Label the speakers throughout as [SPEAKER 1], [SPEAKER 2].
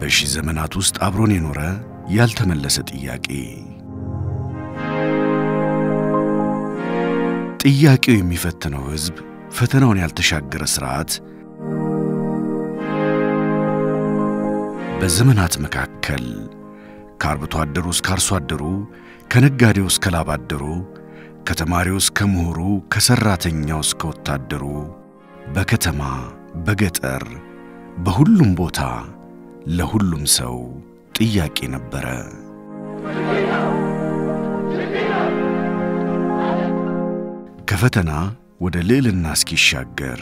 [SPEAKER 1] በሺህ ዘመናት ውስጥ አብሮን የኖረ ያልተመለሰ ጥያቄ። ጥያቄው የሚፈትነው ሕዝብ፣ ፈተናውን ያልተሻገረ ሥርዓት በዘመናት መካከል ከአርብቶ አደሩ እስከ አርሶ አደሩ፣ ከነጋዴው እስከ ላብ አደሩ፣ ከተማሪው እስከ ምሁሩ፣ ከሠራተኛው እስከ ወታደሩ፣ በከተማ በገጠር በሁሉም ቦታ ለሁሉም ሰው ጥያቄ ነበረ። ከፈተና ወደ ልዕልና እስኪሻገር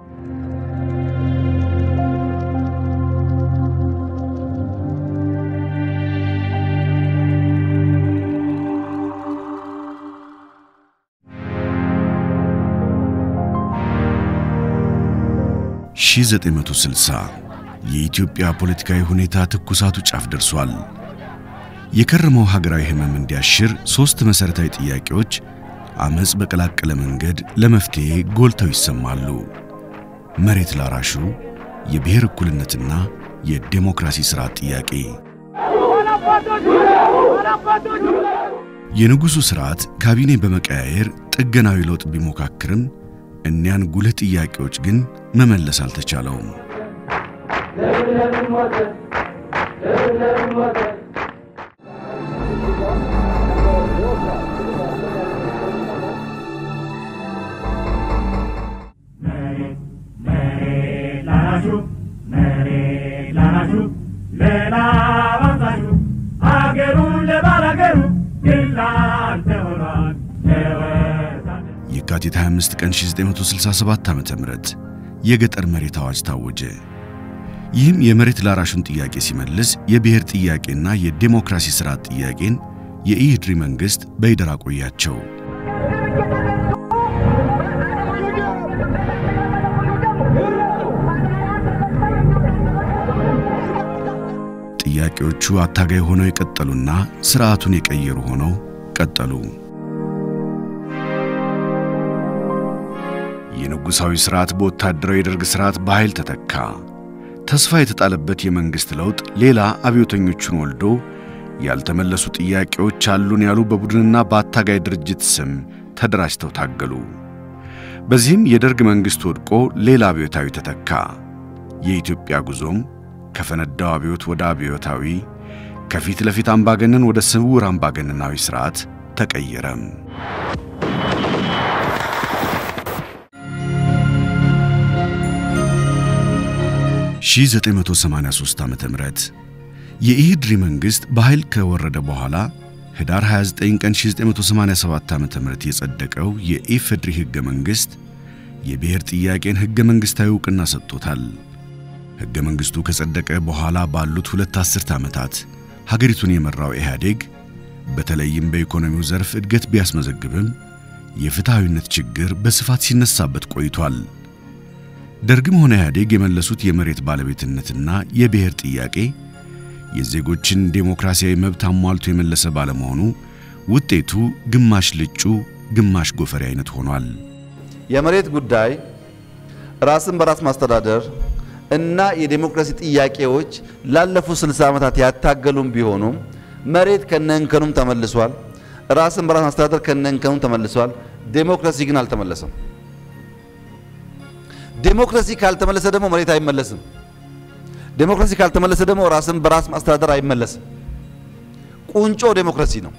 [SPEAKER 1] ሺህ ዘጠኝ መቶ ስልሳ የኢትዮጵያ ፖለቲካዊ ሁኔታ ትኩሳቱ ጫፍ ደርሷል። የከረመው ሀገራዊ ሕመም እንዲያሽር ሦስት መሠረታዊ ጥያቄዎች አመፅ በቀላቀለ መንገድ ለመፍትሔ ጎልተው ይሰማሉ። መሬት ላራሹ፣ የብሔር እኩልነትና የዴሞክራሲ ሥርዓት ጥያቄ። የንጉሡ ሥርዓት ካቢኔ በመቀያየር ጥገናዊ ለውጥ ቢሞካክርም እኒያን ጉልህ ጥያቄዎች ግን መመለስ አልተቻለውም። የካቲት 25 ቀን 1967 ዓ.ም የገጠር መሬት አዋጅ ታወጀ። ይህም የመሬት ላራሹን ጥያቄ ሲመልስ የብሔር ጥያቄና የዴሞክራሲ ሥርዓት ጥያቄን የኢህድሪ መንግሥት በይደር አቆያቸው። ጥያቄዎቹ አታጋይ ሆነው የቀጠሉና ሥርዓቱን የቀየሩ ሆነው ቀጠሉ። የንጉሣዊ ሥርዓት በወታደራዊ የደርግ ሥርዓት በኃይል ተተካ። ተስፋ የተጣለበት የመንግሥት ለውጥ ሌላ አብዮተኞቹን ወልዶ ያልተመለሱ ጥያቄዎች አሉን ያሉ በቡድንና በአታጋይ ድርጅት ስም ተደራጅተው ታገሉ። በዚህም የደርግ መንግሥት ወድቆ ሌላ አብዮታዊ ተተካ። የኢትዮጵያ ጉዞም ከፈነዳው አብዮት ወደ አብዮታዊ፣ ከፊት ለፊት አምባገነን ወደ ስውር አምባገነናዊ ሥርዓት ተቀየረም። ሺህ 983 ዓመተ ምህረት የኢህድሪ መንግሥት በኃይል ከወረደ በኋላ ህዳር 29 ቀን 1987 ዓመተ ምህረት የጸደቀው የኢፌድሪ ሕገ መንግሥት የብሔር ጥያቄን ሕገ መንግሥታዊ ዕውቅና ሰጥቶታል። ሕገ መንግሥቱ ከጸደቀ በኋላ ባሉት ሁለት አስርት ዓመታት ሀገሪቱን የመራው ኢህአዴግ በተለይም በኢኮኖሚው ዘርፍ እድገት ቢያስመዘግብም የፍትሐዊነት ችግር በስፋት ሲነሳበት ቆይቷል። ደርግም ሆነ ኢህአዴግ የመለሱት የመሬት ባለቤትነትና የብሔር ጥያቄ የዜጎችን ዴሞክራሲያዊ መብት አሟልቶ የመለሰ ባለመሆኑ ውጤቱ ግማሽ ልጩ ግማሽ ጎፈሬ አይነት ሆኗል።
[SPEAKER 2] የመሬት ጉዳይ ራስን በራስ ማስተዳደር እና የዴሞክራሲ ጥያቄዎች ላለፉት 60 ዓመታት ያታገሉም ቢሆኑም መሬት ከነንከኑም ተመልሷል። ራስን በራስ ማስተዳደር ከነንከኑም ተመልሷል። ዴሞክራሲ ግን አልተመለሰም። ዴሞክራሲ ካልተመለሰ ደግሞ መሬት አይመለስም። ዴሞክራሲ ካልተመለሰ ደግሞ ራስን በራስ ማስተዳደር አይመለስም። ቁንጮ ዴሞክራሲ ነው።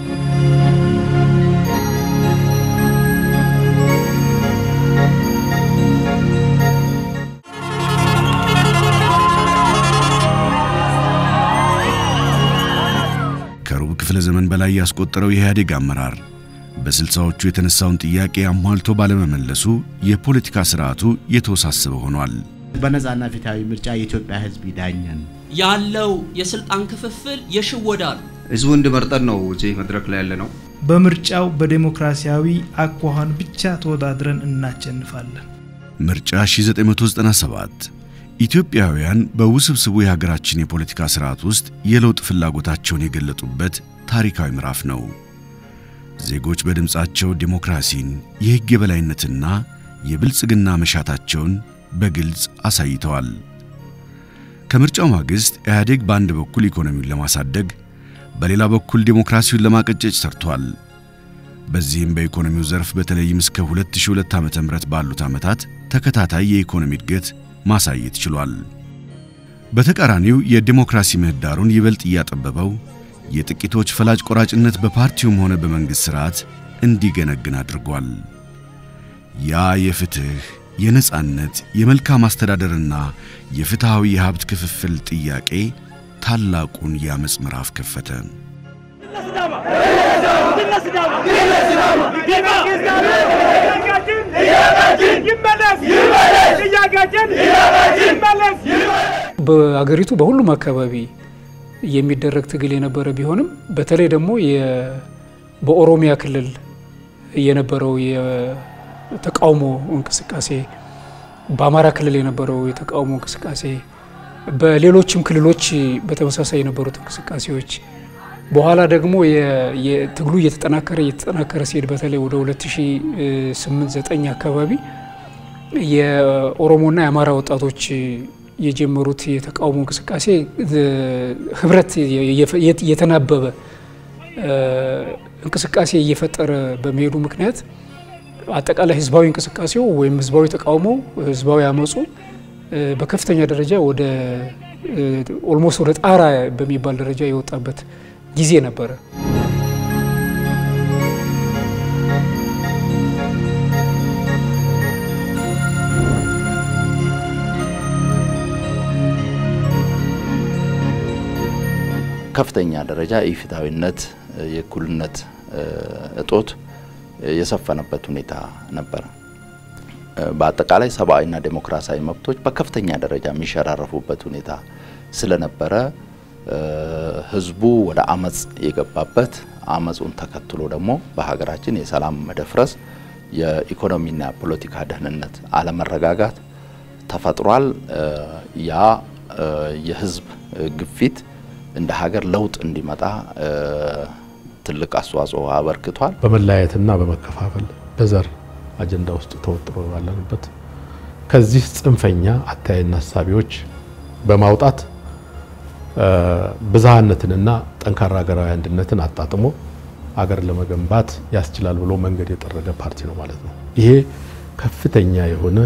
[SPEAKER 1] ከሩብ ክፍለ ዘመን በላይ ያስቆጠረው የኢህአዴግ አመራር በስልሳዎቹ የተነሳውን ጥያቄ አሟልቶ ባለመመለሱ የፖለቲካ ስርዓቱ የተወሳሰበ ሆኗል።
[SPEAKER 3] በነጻና ፍትሃዊ ምርጫ የኢትዮጵያ ሕዝብ ይዳኘን
[SPEAKER 4] ያለው የስልጣን ክፍፍል የሽወዳ ነው።
[SPEAKER 5] ህዝቡ እንዲመርጠን ነው እዚህ መድረክ ላይ ያለ ነው።
[SPEAKER 6] በምርጫው በዴሞክራሲያዊ አኳኋን ብቻ ተወዳድረን እናሸንፋለን።
[SPEAKER 1] ምርጫ 1997 ኢትዮጵያውያን በውስብስቡ የሀገራችን የፖለቲካ ስርዓት ውስጥ የለውጥ ፍላጎታቸውን የገለጡበት ታሪካዊ ምዕራፍ ነው። ዜጎች በድምፃቸው ዴሞክራሲን፣ የሕግ የበላይነትና የብልጽግና መሻታቸውን በግልጽ አሳይተዋል። ከምርጫው ማግስት ኢህአዴግ በአንድ በኩል ኢኮኖሚውን ለማሳደግ በሌላ በኩል ዴሞክራሲውን ለማቀጨጭ ሰርቷል። በዚህም በኢኮኖሚው ዘርፍ በተለይም እስከ 2002 ዓ.ም ባሉት ዓመታት ተከታታይ የኢኮኖሚ እድገት ማሳየት ችሏል። በተቃራኒው የዴሞክራሲ ምህዳሩን ይበልጥ እያጠበበው የጥቂቶች ፈላጭ ቆራጭነት በፓርቲውም ሆነ በመንግሥት ሥርዓት እንዲገነግን አድርጓል። ያ የፍትሕ፣ የነጻነት፣ የመልካም አስተዳደርና የፍትሐዊ የሀብት ክፍፍል ጥያቄ ታላቁን የአመፅ ምዕራፍ ከፈተ።
[SPEAKER 7] በአገሪቱ በሁሉም አካባቢ የሚደረግ ትግል የነበረ ቢሆንም በተለይ ደግሞ በኦሮሚያ ክልል የነበረው የተቃውሞ እንቅስቃሴ፣ በአማራ ክልል የነበረው የተቃውሞ እንቅስቃሴ፣ በሌሎችም ክልሎች በተመሳሳይ የነበሩት እንቅስቃሴዎች በኋላ ደግሞ ትግሉ እየተጠናከረ እየተጠናከረ ሲሄድ በተለይ ወደ 2008-9 አካባቢ የኦሮሞና የአማራ ወጣቶች የጀመሩት የተቃውሞ እንቅስቃሴ ህብረት የተናበበ እንቅስቃሴ እየፈጠረ በመሄዱ ምክንያት አጠቃላይ ህዝባዊ እንቅስቃሴው ወይም ህዝባዊ ተቃውሞ ህዝባዊ አመፁ በከፍተኛ ደረጃ ወደ ኦልሞስት ወደ ጣራ በሚባል ደረጃ የወጣበት ጊዜ ነበረ።
[SPEAKER 2] ከፍተኛ ደረጃ የፍትሐዊነት የእኩልነት እጦት የሰፈነበት ሁኔታ ነበረ። በአጠቃላይ ሰብአዊና ዴሞክራሲያዊ መብቶች በከፍተኛ ደረጃ የሚሸራረፉበት ሁኔታ ስለነበረ ህዝቡ ወደ አመፅ የገባበት አመፁን ተከትሎ ደግሞ በሀገራችን የሰላም መደፍረስ፣ የኢኮኖሚና ፖለቲካ ደህንነት አለመረጋጋት ተፈጥሯል። ያ የህዝብ ግፊት እንደ ሀገር ለውጥ እንዲመጣ ትልቅ አስተዋጽኦ አበርክቷል።
[SPEAKER 8] በመለያየትና በመከፋፈል በዘር አጀንዳ ውስጥ ተወጥሮ ባለንበት ከዚህ ጽንፈኛ አተያይና ሀሳቢዎች በማውጣት ብዝሃነትንና ጠንካራ ሀገራዊ አንድነትን አጣጥሞ ሀገር ለመገንባት ያስችላል ብሎ መንገድ የጠረገ ፓርቲ ነው ማለት ነው። ይሄ ከፍተኛ የሆነ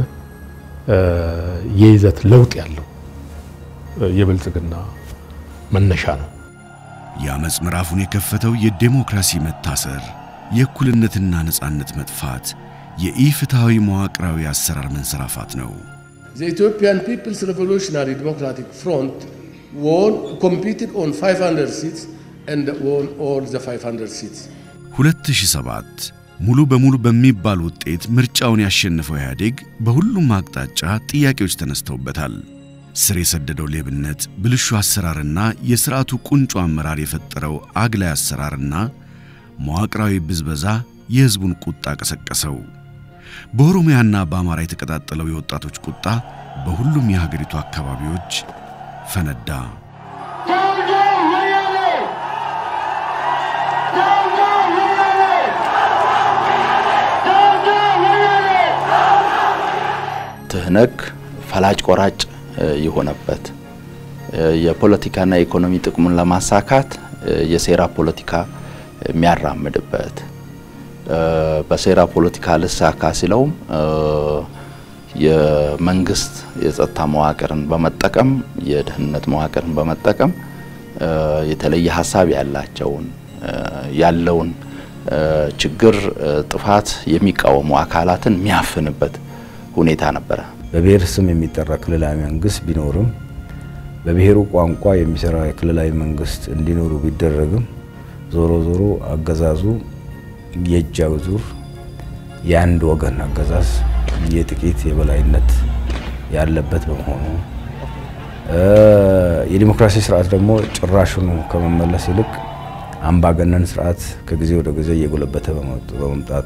[SPEAKER 8] የይዘት ለውጥ ያለው የብልጽግና መነሻ ነው።
[SPEAKER 1] የአመፅ ምዕራፉን የከፈተው የዴሞክራሲ መታሰር፣ የእኩልነትና ነጻነት መጥፋት፣ የኢፍትሐዊ መዋቅራዊ አሰራር መንሰራፋት ነው።
[SPEAKER 9] The Ethiopian People's Revolutionary Democratic Front won, competed on 500 seats and won all the 500 seats.
[SPEAKER 1] 2007 ሙሉ በሙሉ በሚባል ውጤት ምርጫውን ያሸነፈው ኢህአዴግ በሁሉም አቅጣጫ ጥያቄዎች ተነስተውበታል። ስር የሰደደው ሌብነት፣ ብልሹ አሰራርና የሥርዓቱ ቁንጮ አመራር የፈጠረው አግላይ አሰራርና መዋቅራዊ ብዝበዛ የሕዝቡን ቁጣ ቀሰቀሰው። በኦሮሚያና በአማራ የተቀጣጠለው የወጣቶች ቁጣ በሁሉም የሀገሪቱ አካባቢዎች ፈነዳ።
[SPEAKER 2] ትህነግ ፈላጭ ቆራጭ የሆነበት የፖለቲካና የኢኮኖሚ ጥቅሙን ለማሳካት የሴራ ፖለቲካ የሚያራምድበት በሴራ ፖለቲካ ልሳካ ሲለውም የመንግስት የጸጥታ መዋቅርን በመጠቀም የደህንነት መዋቅርን በመጠቀም የተለየ ሀሳብ ያላቸውን ያለውን ችግር ጥፋት የሚቃወሙ አካላትን የሚያፍንበት ሁኔታ ነበረ።
[SPEAKER 10] በብሔር ስም የሚጠራ ክልላዊ መንግስት ቢኖርም በብሔሩ ቋንቋ የሚሰራ የክልላዊ መንግስት እንዲኖሩ ቢደረግም ዞሮ ዞሮ አገዛዙ የእጅ አዙር የአንድ ወገን አገዛዝ የጥቂት የበላይነት ያለበት በመሆኑ የዲሞክራሲ ስርዓት ደግሞ ጭራሹኑ ከመመለስ ይልቅ አምባገነን ስርዓት ከጊዜ ወደ ጊዜ እየጎለበተ በመምጣቱ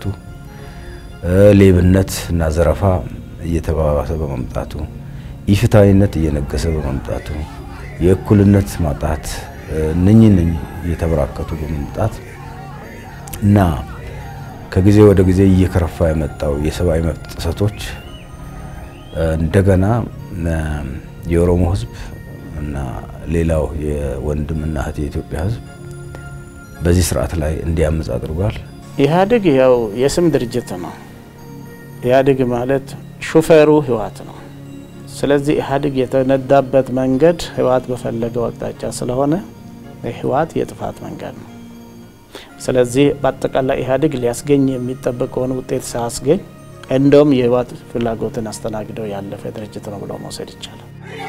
[SPEAKER 10] ሌብነት እና ዘረፋ እየተባባሰ በመምጣቱ ኢፍትሐዊነት እየነገሰ በመምጣቱ የእኩልነት ማጣት እነኚህ እነኚህ እየተበራከቱ በመምጣት እና ከጊዜ ወደ ጊዜ እየከረፋ የመጣው የሰብአዊ መብት ጥሰቶች እንደገና የኦሮሞ ሕዝብ እና ሌላው የወንድምና እህት የኢትዮጵያ ሕዝብ በዚህ ስርዓት ላይ እንዲያምፅ አድርጓል።
[SPEAKER 11] ኢህአዴግ ያው የስም ድርጅት ነው። ኢህአዴግ ማለት ሹፌሩ ህወሓት ነው። ስለዚህ ኢህአዴግ የተነዳበት መንገድ ህወሓት በፈለገው አቅጣጫ ስለሆነ ህወሓት የጥፋት መንገድ ነው። ስለዚህ በአጠቃላይ ኢህአዴግ ሊያስገኝ የሚጠበቀውን ውጤት ሳያስገኝ እንደውም የህወሓት ፍላጎትን አስተናግደው ያለፈ ድርጅት ነው ብሎ መውሰድ ይቻላል።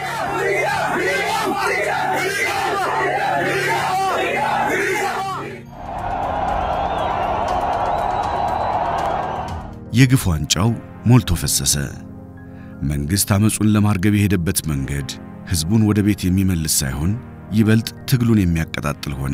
[SPEAKER 1] የግፍ ዋንጫው ሞልቶ ፈሰሰ። መንግሥት አመፁን ለማርገብ የሄደበት መንገድ ሕዝቡን ወደ ቤት የሚመልስ ሳይሆን ይበልጥ ትግሉን የሚያቀጣጥል ሆነ።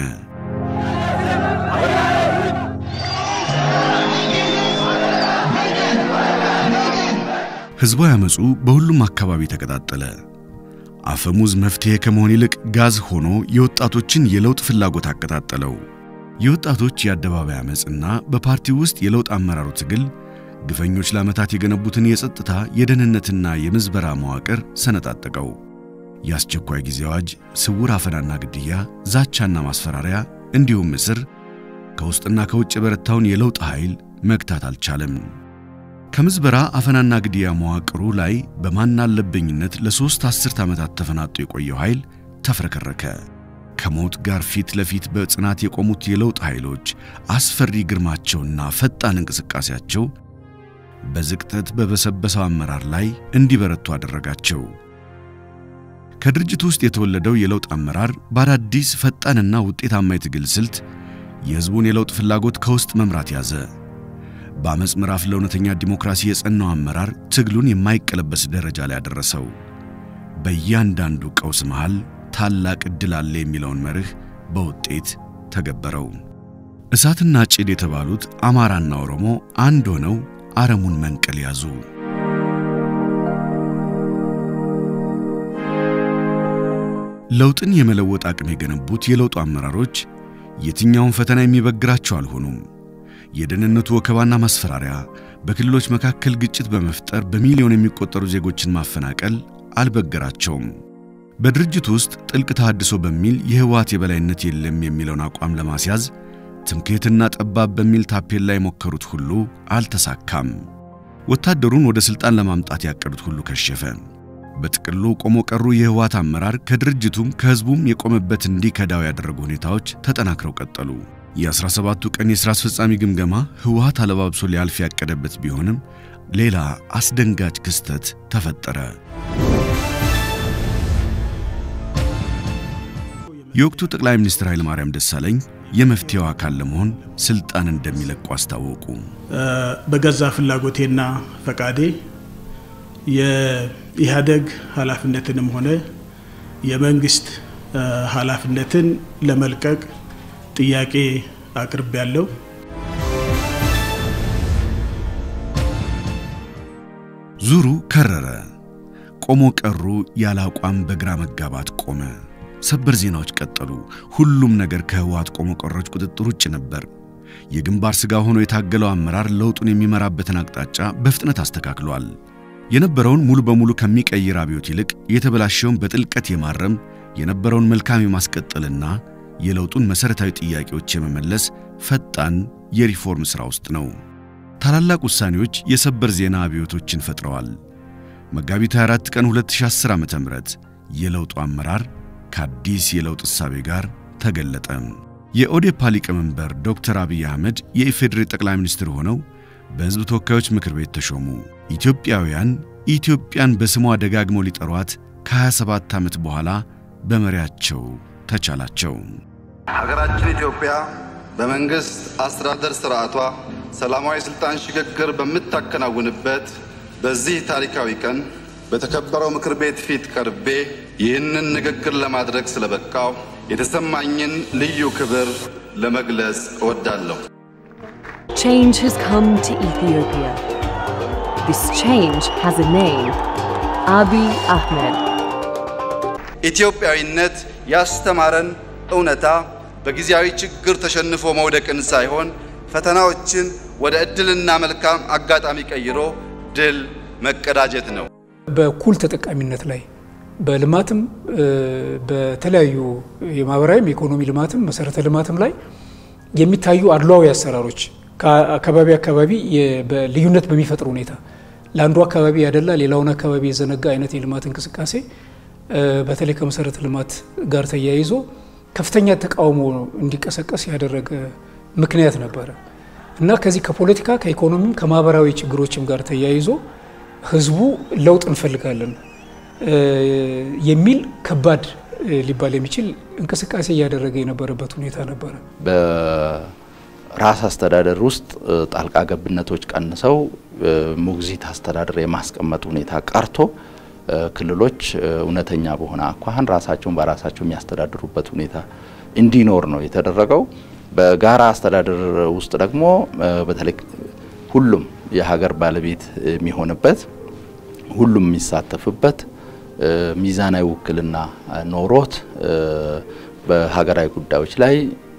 [SPEAKER 1] ሕዝባዊ አመፁ በሁሉም አካባቢ ተቀጣጠለ። አፈሙዝ መፍትሔ ከመሆን ይልቅ ጋዝ ሆኖ የወጣቶችን የለውጥ ፍላጎት አቀጣጠለው። የወጣቶች የአደባባይ አመፅና በፓርቲው ውስጥ የለውጥ አመራሩ ትግል ግፈኞች ለዓመታት የገነቡትን የጸጥታ የደህንነትና የምዝበራ መዋቅር ሰነጣጠቀው። የአስቸኳይ ጊዜ አዋጅ፣ ስውር አፈናና ግድያ፣ ዛቻና ማስፈራሪያ እንዲሁም እስር ከውስጥና ከውጭ የበረታውን የለውጥ ኃይል መግታት አልቻለም። ከምዝበራ አፈናና ግድያ መዋቅሩ ላይ በማናለበኝነት ለሦስት አስርት ዓመታት ተፈናጦ የቆየው ኃይል ተፍረከረከ። ከሞት ጋር ፊት ለፊት በጽናት የቆሙት የለውጥ ኃይሎች አስፈሪ ግርማቸውና ፈጣን እንቅስቃሴያቸው በዝቅጠት በበሰበሰው አመራር ላይ እንዲበረቱ አደረጋቸው። ከድርጅቱ ውስጥ የተወለደው የለውጥ አመራር በአዳዲስ ፈጣንና ውጤታማ የትግል ስልት የሕዝቡን የለውጥ ፍላጎት ከውስጥ መምራት ያዘ። በአመፅ ምዕራፍ ለእውነተኛ ዲሞክራሲ የጸናው አመራር ትግሉን የማይቀለበስ ደረጃ ላይ አደረሰው። በእያንዳንዱ ቀውስ መሃል ታላቅ ዕድል አለ የሚለውን መርህ በውጤት ተገበረው። እሳትና ጭድ የተባሉት አማራና ኦሮሞ አንድ ሆነው አረሙን መንቀል ያዙ። ለውጥን የመለወጥ አቅም የገነቡት የለውጡ አመራሮች የትኛውን ፈተና የሚበግራቸው አልሆኑም። የደህንነቱ ወከባና ማስፈራሪያ፣ በክልሎች መካከል ግጭት በመፍጠር በሚሊዮን የሚቆጠሩ ዜጎችን ማፈናቀል አልበገራቸውም። በድርጅቱ ውስጥ ጥልቅ ተሃድሶ በሚል የህወሓት የበላይነት የለም የሚለውን አቋም ለማስያዝ ትምክህትና ጠባብ በሚል ታፔላ የሞከሩት ሁሉ አልተሳካም። ወታደሩን ወደ ሥልጣን ለማምጣት ያቀዱት ሁሉ ከሸፈ። በጥቅሉ ቆሞ ቀሩ የህወሓት አመራር ከድርጅቱም ከህዝቡም የቆመበት እንዲከዳው ያደረጉ ሁኔታዎች ተጠናክረው ቀጠሉ። የ17ቱ ቀን የሥራ አስፈጻሚ ግምገማ ህወሓት አለባብሶ ሊያልፍ ያቀደበት ቢሆንም ሌላ አስደንጋጭ ክስተት ተፈጠረ። የወቅቱ ጠቅላይ ሚኒስትር ኃይለማርያም ደሳለኝ የመፍትሄው አካል ለመሆን ስልጣን እንደሚለቁ አስታወቁ።
[SPEAKER 6] በገዛ ፍላጎቴና ፈቃዴ የኢህአደግ ኃላፊነትንም ሆነ የመንግስት ኃላፊነትን ለመልቀቅ ጥያቄ አቅርቤያለሁ።
[SPEAKER 1] ዙሩ ከረረ። ቆሞ ቀሩ ያለ አቋም በግራ መጋባት ቆመ። ሰበር ዜናዎች ቀጠሉ። ሁሉም ነገር ከህወሓት ቆሞ ቀሮች ቁጥጥር ውጭ ነበር። የግንባር ሥጋ ሆኖ የታገለው አመራር ለውጡን የሚመራበትን አቅጣጫ በፍጥነት አስተካክሏል። የነበረውን ሙሉ በሙሉ ከሚቀይር አብዮት ይልቅ የተበላሸውን በጥልቀት የማረም የነበረውን መልካም የማስቀጠልና የለውጡን መሠረታዊ ጥያቄዎች የመመለስ ፈጣን የሪፎርም ሥራ ውስጥ ነው። ታላላቅ ውሳኔዎች የሰበር ዜና አብዮቶችን ፈጥረዋል። መጋቢት 24 ቀን 2010 ዓ.ም የለውጡ አመራር ከአዲስ የለውጥ እሳቤ ጋር ተገለጠ። የኦዴፓ ሊቀመንበር ዶክተር አብይ አህመድ የኢፌዴሪ ጠቅላይ ሚኒስትር ሆነው በሕዝብ ተወካዮች ምክር ቤት ተሾሙ። ኢትዮጵያውያን ኢትዮጵያን በስሟ ደጋግመው ሊጠሯት ከ27 ዓመት በኋላ በመሪያቸው ተቻላቸው።
[SPEAKER 2] ሀገራችን ኢትዮጵያ በመንግስት አስተዳደር ስርዓቷ ሰላማዊ ስልጣን ሽግግር በምታከናውንበት በዚህ ታሪካዊ ቀን በተከበረው ምክር ቤት ፊት ቀርቤ ይህንን ንግግር ለማድረግ ስለበቃው የተሰማኝን ልዩ ክብር ለመግለጽ እወዳለሁ።
[SPEAKER 12] Change has come to Ethiopia. This change has a name Abiy Ahmed.
[SPEAKER 2] ኢትዮጵያዊነት ያስተማረን እውነታ በጊዜያዊ ችግር ተሸንፎ መውደቅን ሳይሆን ፈተናዎችን ወደ ዕድልና መልካም አጋጣሚ ቀይሮ ድል መቀዳጀት ነው።
[SPEAKER 7] በኩል ተጠቃሚነት ላይ በልማትም በተለያዩ የማህበራዊም የኢኮኖሚ ልማትም መሰረተ ልማትም ላይ የሚታዩ አድሏዊ አሰራሮች ከአካባቢ አካባቢ ልዩነት በሚፈጥር ሁኔታ ለአንዱ አካባቢ ያደላ ሌላውን አካባቢ የዘነጋ አይነት የልማት እንቅስቃሴ በተለይ ከመሰረተ ልማት ጋር ተያይዞ ከፍተኛ ተቃውሞ እንዲቀሰቀስ ያደረገ ምክንያት ነበረ እና ከዚህ ከፖለቲካ ከኢኮኖሚም ከማህበራዊ ችግሮችም ጋር ተያይዞ ህዝቡ ለውጥ እንፈልጋለን የሚል ከባድ ሊባል የሚችል እንቅስቃሴ እያደረገ የነበረበት ሁኔታ ነበረ።
[SPEAKER 13] በራስ አስተዳደር ውስጥ ጣልቃ ገብነቶች ቀንሰው ሞግዚት አስተዳደር የማስቀመጥ ሁኔታ ቀርቶ ክልሎች እውነተኛ በሆነ አኳኋን ራሳቸውን በራሳቸው የሚያስተዳድሩበት ሁኔታ እንዲኖር ነው የተደረገው። በጋራ አስተዳደር ውስጥ ደግሞ በተለይ ሁሉም የሀገር ባለቤት የሚሆንበት ሁሉም የሚሳተፍበት ሚዛናዊ ውክልና ኖሮት በሀገራዊ ጉዳዮች ላይ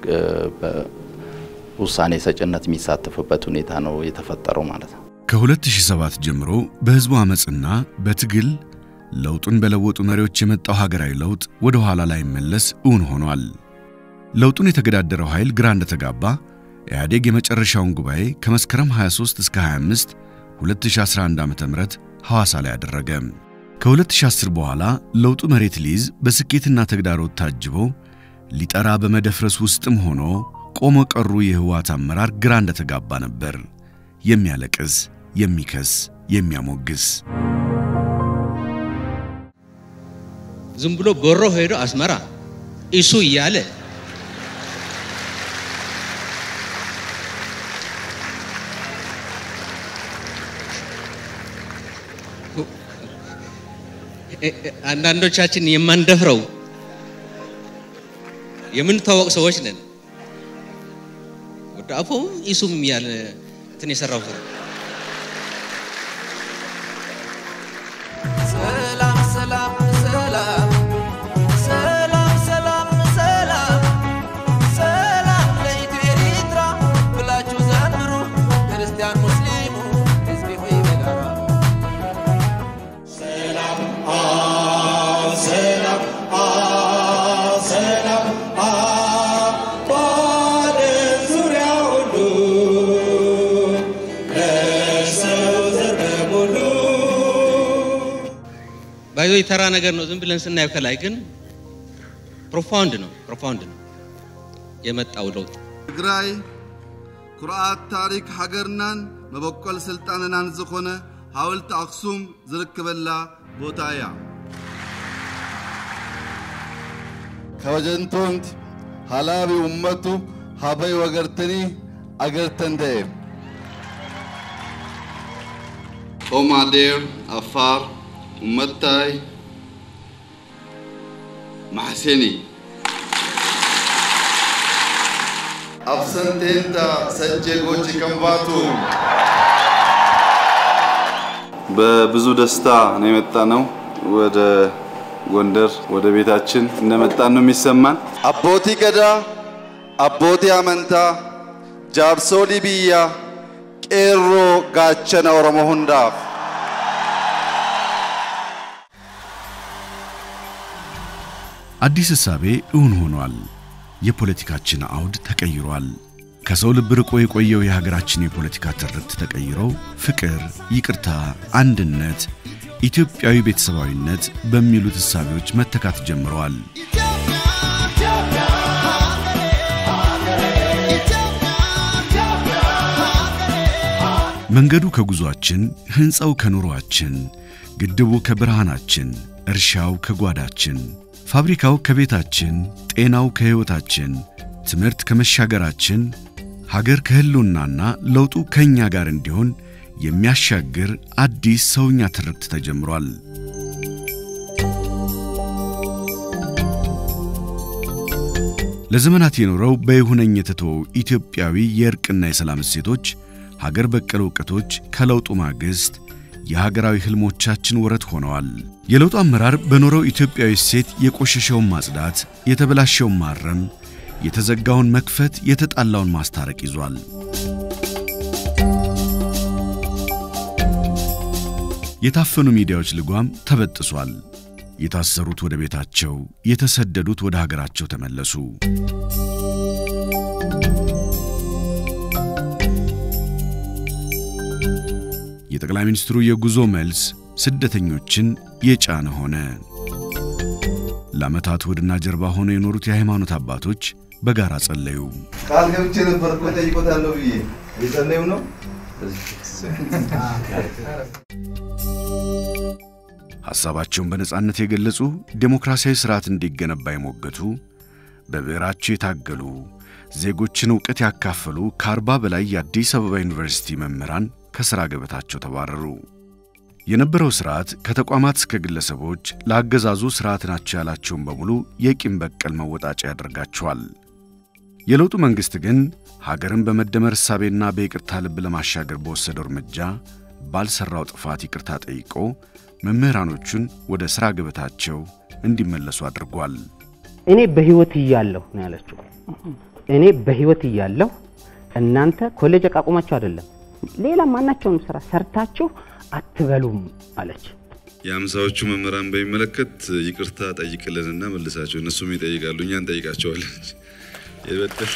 [SPEAKER 13] ውሳኔ ሰጭነት የሚሳተፍበት ሁኔታ ነው የተፈጠረው ማለት ነው።
[SPEAKER 1] ከ2007 ጀምሮ በህዝቡ አመፅና በትግል ለውጡን በለወጡ መሪዎች የመጣው ሀገራዊ ለውጥ ወደ ኋላ ላይ መለስ እውን ሆኗል። ለውጡን የተገዳደረው ኃይል ግራ እንደተጋባ ኢህአዴግ የመጨረሻውን ጉባኤ ከመስከረም 23 እስከ 25 2011 ዓ.ም ሐዋሳ ላይ አደረገ። ከ2010 በኋላ ለውጡ መሬት ሊይዝ በስኬትና ተግዳሮት ታጅቦ ሊጠራ በመደፍረስ ውስጥም ሆኖ ቆሞ ቀሩ የህወሓት አመራር ግራ እንደተጋባ ነበር። የሚያለቅስ፣ የሚከስ፣ የሚያሞግስ
[SPEAKER 14] ዝም ብሎ በሮ ሄዶ አስመራ እሱ እያለ አንዳንዶቻችን የማንደፍረው የምንታወቅ ሰዎች ነን። ወደ አፎ ኢሱም ያለ እንትን የሰራው ሰው
[SPEAKER 15] ሰላም ሰላም ሰላም ሰላም ሰላም ሰላም ሰላም ለኢትዮ ኤርትራ ብላችሁ ዘምሩ ክርስቲያን ሙስሊሙ ህዝቢ ሆይ በጋራ ሰላም ሰላም ሰላም በዓለም ዙሪያ ሁሉ ለሰው ዘር በሙሉ
[SPEAKER 14] ባይዞ የተራ ነገር ነው። ዝም ብለን ስናየው ከላይ ግን ፕሮፋውንድ ነው ፕሮፋውንድ ነው የመጣው ለውጥ።
[SPEAKER 16] ትግራይ ኩርዓት ታሪክ ሃገርናን መበቆል ስልጣንናን ዝኾነ ሓወልቲ ኣኽሱም ዝርከበላ ቦታ እያ
[SPEAKER 2] ከወጀንቶንት ሃላቢ ኡመቱ ሃበይ ወገርተኒ አገርተንደየ
[SPEAKER 16] ኦማዴር አፋር ኡመታይ ማሕሴኒ አብሰንቴንታ ሰጀ ጎጂ ከምባቱ በብዙ ደስታ ነው የመጣ ነው ወደ ጎንደር ወደ ቤታችን እንደመጣን ነው የሚሰማን። አቦቲ ገዳ አቦቲ አመንታ ጃርሶሊ ብያ ቄሮ ጋቸነ ኦሮሞ ሁንዳፍ
[SPEAKER 1] አዲስ እሳቤ እውን ሆኗል። የፖለቲካችን አውድ ተቀይሯል። ከሰው ልብ ርቆ የቆየው የሀገራችን የፖለቲካ ትርክት ተቀይሮ ፍቅር፣ ይቅርታ፣ አንድነት፣ ኢትዮጵያዊ ቤተሰባዊነት በሚሉት እሳቤዎች መተካት ጀምረዋል። መንገዱ ከጉዟችን፣ ሕንፃው ከኑሯችን፣ ግድቡ ከብርሃናችን፣ እርሻው ከጓዳችን፣ ፋብሪካው ከቤታችን፣ ጤናው ከሕይወታችን፣ ትምህርት ከመሻገራችን፣ ሀገር ከህልውናና ለውጡ ከእኛ ጋር እንዲሆን የሚያሻግር አዲስ ሰውኛ ትርክት ተጀምሯል። ለዘመናት የኖረው በይሁነኝ የተተወው ኢትዮጵያዊ የእርቅና የሰላም እሴቶች፣ ሀገር በቀል እውቀቶች ከለውጡ ማግስት የሀገራዊ ህልሞቻችን ወረት ሆነዋል። የለውጡ አመራር በኖረው ኢትዮጵያዊ እሴት የቆሸሸውን ማጽዳት፣ የተበላሸውን ማረም፣ የተዘጋውን መክፈት፣ የተጣላውን ማስታረቅ ይዟል። የታፈኑ ሚዲያዎች ልጓም ተበጥሷል። የታሰሩት ወደ ቤታቸው፣ የተሰደዱት ወደ ሀገራቸው ተመለሱ። የጠቅላይ ሚኒስትሩ የጉዞ መልስ ስደተኞችን የጫነ ሆነ። ለዓመታት ሆድና ጀርባ ሆነው የኖሩት የሃይማኖት አባቶች በጋራ ጸለዩ።
[SPEAKER 16] ቃል ገብቼ ነበር እኮ ጠይቆታለሁ ብዬ የጸለዩ ነው።
[SPEAKER 1] ሐሳባቸውን በነጻነት የገለጹ ዴሞክራሲያዊ ሥርዓት እንዲገነባ የሞገቱ በብዕራቸው የታገሉ ዜጎችን ዕውቀት ያካፈሉ ከአርባ በላይ የአዲስ አበባ ዩኒቨርሲቲ መምህራን ከሥራ ገበታቸው ተባረሩ። የነበረው ሥርዓት ከተቋማት እስከ ግለሰቦች ለአገዛዙ ሥርዓት ናቸው ያላቸውን በሙሉ የቂም በቀል መወጣጫ ያደርጋቸዋል። የለውጡ መንግሥት ግን ሀገርን በመደመር እሳቤና በይቅርታ ልብ ለማሻገር በወሰደው እርምጃ ባልሠራው ጥፋት ይቅርታ ጠይቆ መምህራኖቹን ወደ ሥራ ገበታቸው እንዲመለሱ አድርጓል።
[SPEAKER 17] እኔ በሕይወት እያለሁ ነው ያለችው። እኔ በሕይወት እያለሁ እናንተ ኮሌጅ አቋቁማችሁ አይደለም ሌላ ማናቸውንም ስራ ሰርታችሁ አትበሉም አለች።
[SPEAKER 16] የአምሳዎቹ መምህራን በሚመለከት ይቅርታ ጠይቅልንና መልሳቸው። እነሱም ይጠይቃሉ፣ እኛ እንጠይቃቸዋለን። የበደል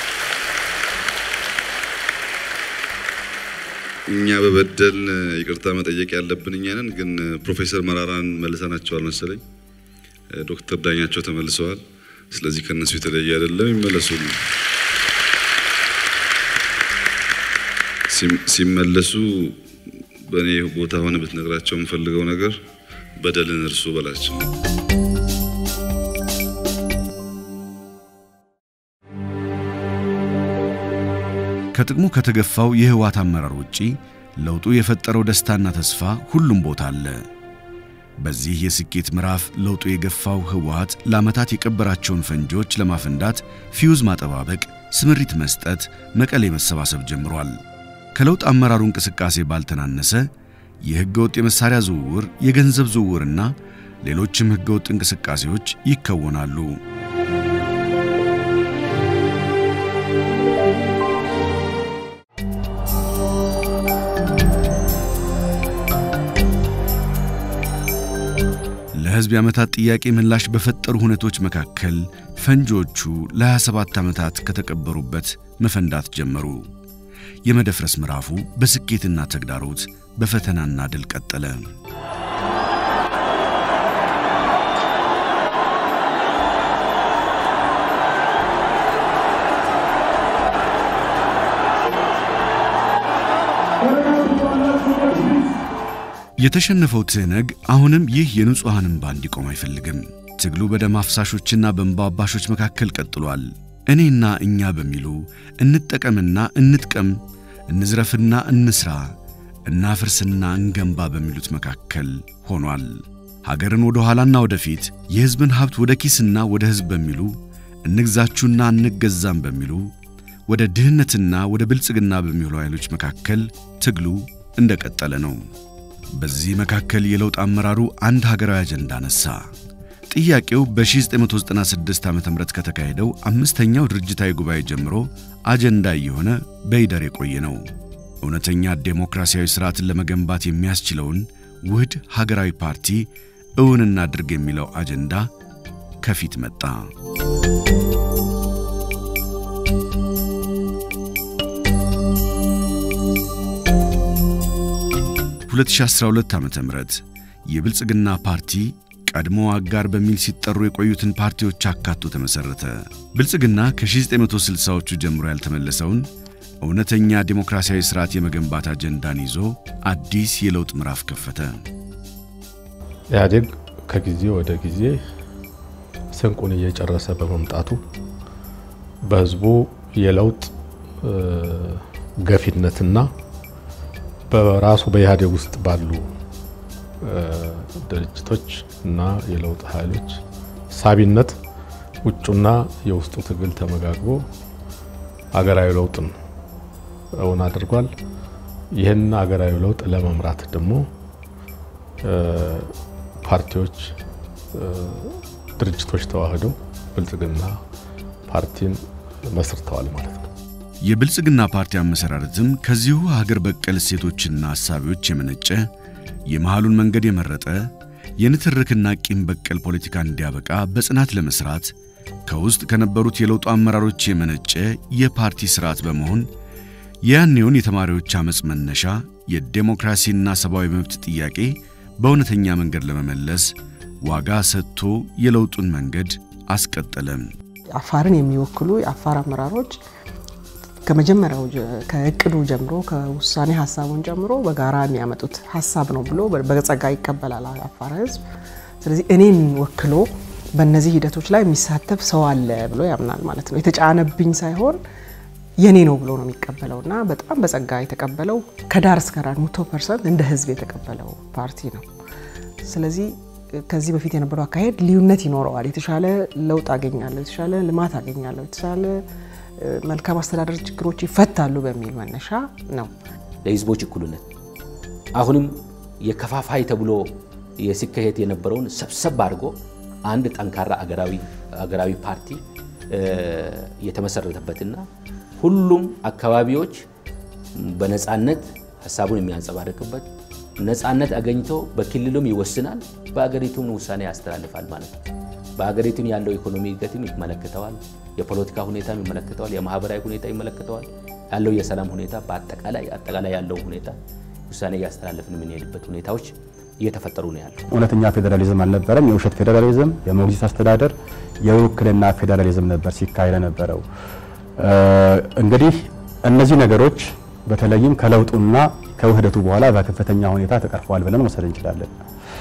[SPEAKER 16] እኛ በበደል ይቅርታ መጠየቅ ያለብን እኛ ነን። ግን ፕሮፌሰር መራራን መልሰናቸዋል መሰለኝ። ዶክተር ዳኛቸው ተመልሰዋል። ስለዚህ ከነሱ የተለየ አይደለም፣ ይመለሱ። ሲመለሱ በእኔ ቦታ ሆነ ብትነግራቸው የምፈልገው ነገር በደልን እርሱ በላቸው።
[SPEAKER 1] ከጥቅሙ ከተገፋው የህወሓት አመራር ውጪ ለውጡ የፈጠረው ደስታና ተስፋ ሁሉም ቦታ አለ። በዚህ የስኬት ምዕራፍ ለውጡ የገፋው ህወሓት ለዓመታት የቀበራቸውን ፈንጂዎች ለማፈንዳት ፊውዝ ማጠባበቅ፣ ስምሪት መስጠት፣ መቀሌ መሰባሰብ ጀምሯል። ከለውጥ አመራሩ እንቅስቃሴ ባልተናነሰ የሕገ ወጥ የመሳሪያ ዝውውር፣ የገንዘብ ዝውውርና ሌሎችም ሕገ ወጥ እንቅስቃሴዎች ይከወናሉ። ለሕዝብ የዓመታት ጥያቄ ምላሽ በፈጠሩ ሁነቶች መካከል ፈንጂዎቹ ለ27 ዓመታት ከተቀበሩበት መፈንዳት ጀመሩ። የመደፍረስ ምዕራፉ በስኬትና ተግዳሮት በፈተናና ድል ቀጠለ። የተሸነፈው ትህነግ አሁንም ይህ የንጹሐን እንባ እንዲቆም አይፈልግም። ትግሉ በደም አፍሳሾችና በእንባ አባሾች መካከል ቀጥሏል። እኔና እኛ በሚሉ እንጠቀምና እንጥቀም፣ እንዝረፍና እንስራ፣ እናፍርስና እንገንባ በሚሉት መካከል ሆኗል። ሀገርን ወደ ኋላና ወደፊት፣ የሕዝብን ሀብት ወደ ኪስና ወደ ሕዝብ በሚሉ እንግዛችሁና እንገዛም በሚሉ ወደ ድህነትና ወደ ብልጽግና በሚሉ ኃይሎች መካከል ትግሉ እንደቀጠለ ነው። በዚህ መካከል የለውጥ አመራሩ አንድ ሀገራዊ አጀንዳ ነሳ። ጥያቄው በ1996 ዓ ም ከተካሄደው አምስተኛው ድርጅታዊ ጉባኤ ጀምሮ አጀንዳ እየሆነ በይደር የቆየ ነው። እውነተኛ ዴሞክራሲያዊ ሥርዓትን ለመገንባት የሚያስችለውን ውህድ ሀገራዊ ፓርቲ እውን እናድርግ የሚለው አጀንዳ ከፊት መጣ። 2012 ዓ ም የብልጽግና ፓርቲ ቀድሞ አጋር በሚል ሲጠሩ የቆዩትን ፓርቲዎች አካቶ ተመሠረተ። ብልጽግና ከ1960ዎቹ ጀምሮ ያልተመለሰውን እውነተኛ ዴሞክራሲያዊ ሥርዓት የመገንባት አጀንዳን ይዞ አዲስ የለውጥ ምዕራፍ ከፈተ።
[SPEAKER 8] ኢህአዴግ ከጊዜ ወደ ጊዜ ስንቁን እየጨረሰ በመምጣቱ በህዝቡ የለውጥ ገፊነትና በራሱ በኢህአዴግ ውስጥ ባሉ ድርጅቶች እና የለውጥ ኃይሎች ሳቢነት ውጩና የውስጡ ትግል ተመጋግቦ አገራዊ ለውጥን እውን አድርጓል። ይህን አገራዊ ለውጥ ለመምራት ደግሞ ፓርቲዎች፣ ድርጅቶች ተዋህደው ብልጽግና ፓርቲን መስርተዋል ማለት ነው።
[SPEAKER 1] የብልጽግና ፓርቲ አመሰራረትም ከዚሁ ሀገር በቀል እሴቶችና ሐሳቢዎች የመነጨ የመሃሉን መንገድ የመረጠ የንትርክና ቂም በቀል ፖለቲካ እንዲያበቃ በጽናት ለመስራት ከውስጥ ከነበሩት የለውጡ አመራሮች የመነጨ የፓርቲ ስርዓት በመሆን የያኔውን የተማሪዎች አመፅ መነሻ የዴሞክራሲና ሰብአዊ መብት ጥያቄ በእውነተኛ መንገድ ለመመለስ ዋጋ ሰጥቶ የለውጡን መንገድ አስቀጠለም።
[SPEAKER 18] አፋርን የሚወክሉ የአፋር አመራሮች ከመጀመሪያው ከእቅዱ ጀምሮ ከውሳኔ ሀሳቡን ጀምሮ በጋራ የሚያመጡት ሀሳብ ነው ብሎ በጸጋ ይቀበላል አፋር ህዝብ። ስለዚህ እኔን ወክሎ በእነዚህ ሂደቶች ላይ የሚሳተፍ ሰው አለ ብሎ ያምናል ማለት ነው። የተጫነብኝ ሳይሆን የኔ ነው ብሎ ነው የሚቀበለው እና በጣም በጸጋ የተቀበለው ከዳር እስከ ዳር መቶ ፐርሰንት እንደ ህዝብ የተቀበለው ፓርቲ ነው። ስለዚህ ከዚህ በፊት የነበረው አካሄድ ልዩነት ይኖረዋል። የተሻለ ለውጥ አገኛለሁ፣ የተሻለ ልማት አገኛለሁ፣ የተሻለ መልካም አስተዳደር ችግሮች ይፈታሉ በሚል መነሻ ነው።
[SPEAKER 19] ለህዝቦች እኩልነት አሁንም የከፋፋይ ተብሎ የሲካሄድ የነበረውን ሰብሰብ አድርጎ አንድ ጠንካራ አገራዊ ፓርቲ የተመሰረተበትና ሁሉም አካባቢዎች በነፃነት ሀሳቡን የሚያንጸባርቅበት ነፃነት አገኝቶ በክልሉም ይወስናል፣ በአገሪቱም ውሳኔ ያስተላልፋል ማለት ነው። በሀገሪቱም ያለው ኢኮኖሚ እድገትም ይመለከተዋል፣ የፖለቲካ ሁኔታም ይመለከተዋል፣ የማህበራዊ ሁኔታ ይመለከተዋል፣ ያለው የሰላም ሁኔታ በአጠቃላይ አጠቃላይ ያለው ሁኔታ ውሳኔ እያስተላለፍን የምንሄድበት ሁኔታዎች እየተፈጠሩ ነው ያለው።
[SPEAKER 20] እውነተኛ ፌዴራሊዝም አልነበረም። የውሸት ፌዴራሊዝም፣ የሞግዚት አስተዳደር፣ የውክልና ፌዴራሊዝም ነበር ሲካሄድ ነበረው። እንግዲህ እነዚህ ነገሮች በተለይም ከለውጡና ከውህደቱ በኋላ በከፍተኛ ሁኔታ ተቀርፈዋል ብለን መውሰድ እንችላለን።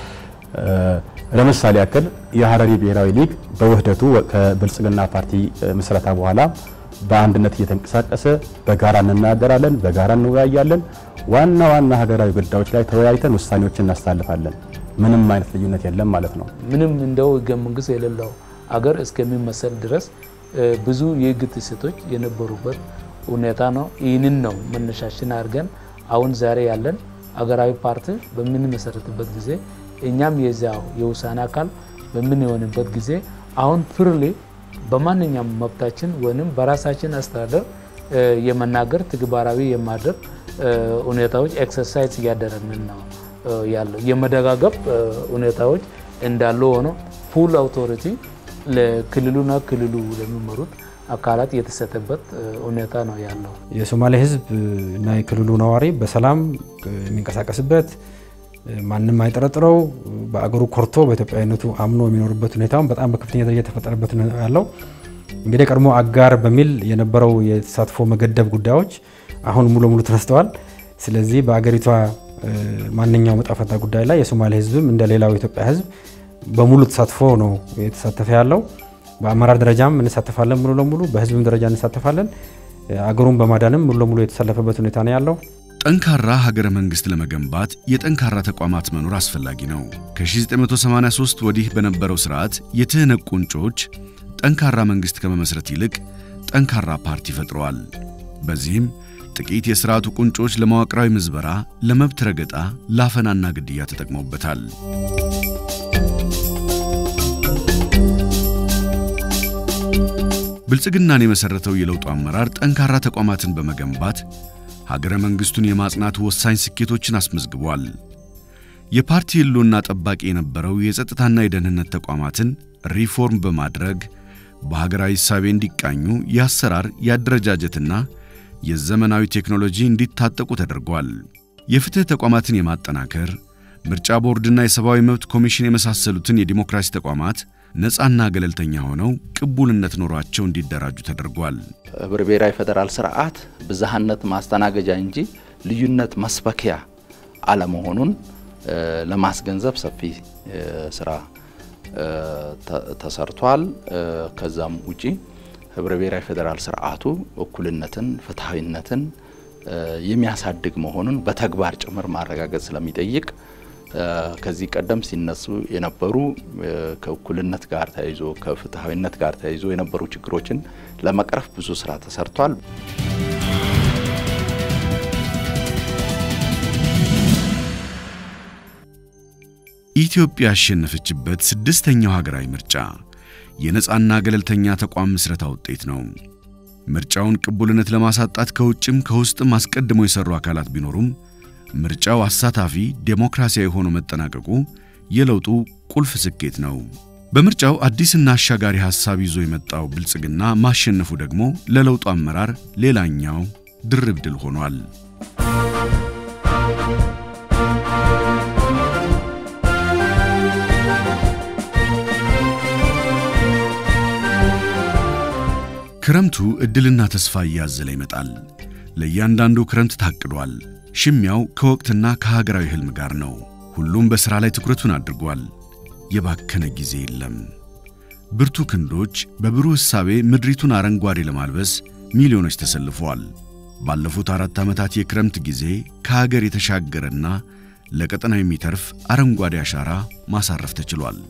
[SPEAKER 20] ለምሳሌ ያክል የሀረሪ ብሔራዊ ሊግ በውህደቱ ከብልጽግና ፓርቲ ምስረታ በኋላ በአንድነት እየተንቀሳቀሰ በጋራ እንናገራለን፣ በጋራ እንወያያለን። ዋና ዋና ሀገራዊ ጉዳዮች ላይ ተወያይተን ውሳኔዎችን እናስተላልፋለን። ምንም አይነት ልዩነት የለም ማለት ነው።
[SPEAKER 21] ምንም እንደው ህገ መንግስት የሌለው አገር እስከሚመሰል ድረስ ብዙ የህግ ጥሰቶች የነበሩበት ሁኔታ ነው። ይህንን ነው መነሻችን አድርገን አሁን ዛሬ ያለን አገራዊ ፓርቲ በምንመሰረትበት ጊዜ እኛም የዚያው የውሳኔ አካል በምንሆንበት ጊዜ አሁን ፍርሌ በማንኛውም መብታችን ወይም በራሳችን አስተዳደር የመናገር ተግባራዊ የማድረግ ሁኔታዎች ኤክሰርሳይዝ እያደረግን ነው ያለው። የመደጋገብ ሁኔታዎች እንዳሉ ሆኖ ፉል አውቶሪቲ ለክልሉና ክልሉ ለሚመሩት አካላት የተሰጠበት ሁኔታ ነው ያለው።
[SPEAKER 22] የሶማሌ ህዝብ እና የክልሉ ነዋሪ በሰላም የሚንቀሳቀስበት ማንም አይጠረጥረው በአገሩ ኮርቶ በኢትዮጵያዊነቱ አምኖ የሚኖርበት ሁኔታውን በጣም በከፍተኛ ደረጃ የተፈጠረበት ነው ያለው። እንግዲህ ቀድሞ አጋር በሚል የነበረው የተሳትፎ መገደብ ጉዳዮች አሁን ሙሉ ሙሉ ተነስተዋል። ስለዚህ በአገሪቷ ማንኛውም ዕጣ ፈንታ ጉዳይ ላይ የሶማሌ ህዝብም እንደ ሌላው የኢትዮጵያ ህዝብ በሙሉ ተሳትፎ ነው የተሳተፈ ያለው። በአመራር ደረጃም እንሳተፋለን ሙሉ ለሙሉ፣ በህዝብም ደረጃ እንሳተፋለን። አገሩን በማዳንም ሙሉ ለሙሉ የተሰለፈበት ሁኔታ ነው ያለው።
[SPEAKER 1] ጠንካራ ሀገረ መንግስት ለመገንባት የጠንካራ ተቋማት መኖር አስፈላጊ ነው። ከ1983 ወዲህ በነበረው ስርዓት የትህነግ ቁንጮች ጠንካራ መንግስት ከመመስረት ይልቅ ጠንካራ ፓርቲ ፈጥረዋል። በዚህም ጥቂት የስርዓቱ ቁንጮች ለመዋቅራዊ ምዝበራ፣ ለመብት ረገጣ፣ ላፈናና ግድያ ተጠቅመውበታል። ብልጽግናን የመሰረተው የለውጡ አመራር ጠንካራ ተቋማትን በመገንባት ሀገረ መንግስቱን የማጽናት ወሳኝ ስኬቶችን አስመዝግቧል። የፓርቲ ህልውና ጠባቂ የነበረው የጸጥታና የደህንነት ተቋማትን ሪፎርም በማድረግ በሀገራዊ እሳቤ እንዲቃኙ የአሰራር የአደረጃጀትና የዘመናዊ ቴክኖሎጂ እንዲታጠቁ ተደርጓል። የፍትህ ተቋማትን የማጠናከር ምርጫ ቦርድና የሰብአዊ መብት ኮሚሽን የመሳሰሉትን የዲሞክራሲ ተቋማት ነፃና ገለልተኛ ሆነው ቅቡልነት ኖሯቸው እንዲደራጁ ተደርጓል።
[SPEAKER 13] ህብረ ብሔራዊ ፌዴራል ስርዓት ብዝሃነት ማስተናገጃ እንጂ ልዩነት መስበኪያ አለመሆኑን ለማስገንዘብ ሰፊ ስራ ተሰርቷል። ከዛም ውጪ ህብረ ብሔራዊ ፌዴራል ስርዓቱ እኩልነትን፣ ፍትሐዊነትን የሚያሳድግ መሆኑን በተግባር ጭምር ማረጋገጥ ስለሚጠይቅ ከዚህ ቀደም ሲነሱ የነበሩ ከእኩልነት ጋር ተያይዞ ከፍትሐዊነት ጋር ተያይዞ የነበሩ ችግሮችን ለመቅረፍ ብዙ ስራ ተሰርቷል።
[SPEAKER 1] ኢትዮጵያ ያሸነፈችበት ስድስተኛው ሀገራዊ ምርጫ የነፃና ገለልተኛ ተቋም ምስረታ ውጤት ነው። ምርጫውን ቅቡልነት ለማሳጣት ከውጭም ከውስጥም አስቀድመው የሰሩ አካላት ቢኖሩም ምርጫው አሳታፊ ዴሞክራሲያዊ ሆኖ መጠናቀቁ የለውጡ ቁልፍ ስኬት ነው። በምርጫው አዲስና አሻጋሪ ሐሳብ ይዞ የመጣው ብልጽግና ማሸነፉ ደግሞ ለለውጡ አመራር ሌላኛው ድርብ ድል ሆኗል። ክረምቱ ዕድልና ተስፋ እያዘለ ይመጣል። ለእያንዳንዱ ክረምት ታቅዷል። ሽሚያው ከወቅትና ከሀገራዊ ሕልም ጋር ነው። ሁሉም በሥራ ላይ ትኩረቱን አድርጓል። የባከነ ጊዜ የለም። ብርቱ ክንዶች በብሩህ ሕሳቤ ምድሪቱን አረንጓዴ ለማልበስ ሚሊዮኖች ተሰልፈዋል። ባለፉት አራት ዓመታት የክረምት ጊዜ ከሀገር የተሻገረና ለቀጠናው የሚተርፍ አረንጓዴ አሻራ ማሳረፍ ተችሏል።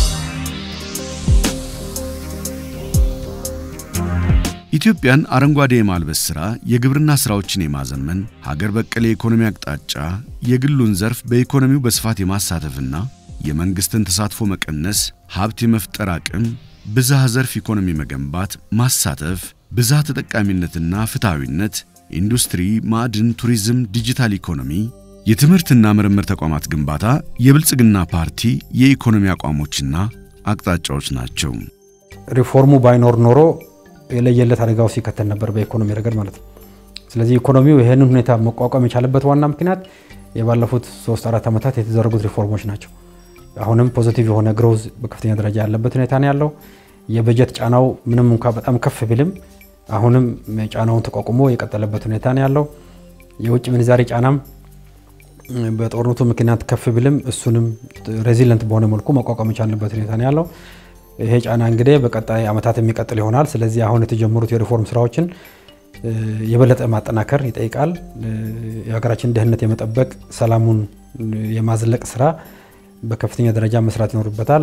[SPEAKER 1] ኢትዮጵያን አረንጓዴ የማልበስ ሥራ የግብርና ሥራዎችን የማዘመን ሀገር በቀል የኢኮኖሚ አቅጣጫ የግሉን ዘርፍ በኢኮኖሚው በስፋት የማሳተፍና የመንግሥትን ተሳትፎ መቀነስ፣ ሀብት የመፍጠር አቅም፣ ብዝሃ ዘርፍ ኢኮኖሚ መገንባት፣ ማሳተፍ፣ ብዝሃ ተጠቃሚነትና ፍትሐዊነት፣ ኢንዱስትሪ፣ ማዕድን፣ ቱሪዝም፣ ዲጂታል ኢኮኖሚ፣ የትምህርትና ምርምር ተቋማት ግንባታ የብልጽግና ፓርቲ የኢኮኖሚ አቋሞችና አቅጣጫዎች ናቸው።
[SPEAKER 22] ሪፎርሙ ባይኖር ኖሮ የለየለት አደጋ ውስጥ ይከተል ነበር በኢኮኖሚ ረገድ ማለት ነው። ስለዚህ ኢኮኖሚው ይህንን ሁኔታ መቋቋም የቻለበት ዋና ምክንያት የባለፉት ሶስት አራት ዓመታት የተደረጉት ሪፎርሞች ናቸው። አሁንም ፖዚቲቭ የሆነ ግሮዝ በከፍተኛ ደረጃ ያለበት ሁኔታ ነው ያለው። የበጀት ጫናው ምንም እንኳ በጣም ከፍ ቢልም አሁንም ጫናውን ተቋቁሞ የቀጠለበት ሁኔታ ነው ያለው። የውጭ ምንዛሬ ጫናም በጦርነቱ ምክንያት ከፍ ቢልም እሱንም ሬዚለንት በሆነ መልኩ መቋቋም የቻልንበት ሁኔታ ነው ያለው። ይሄ ጫና እንግዲህ በቀጣይ ዓመታት የሚቀጥል ይሆናል። ስለዚህ አሁን የተጀመሩት የሪፎርም ስራዎችን የበለጠ ማጠናከር ይጠይቃል። የሀገራችን ደህንነት የመጠበቅ ሰላሙን የማዝለቅ ስራ በከፍተኛ ደረጃ መስራት ይኖርበታል።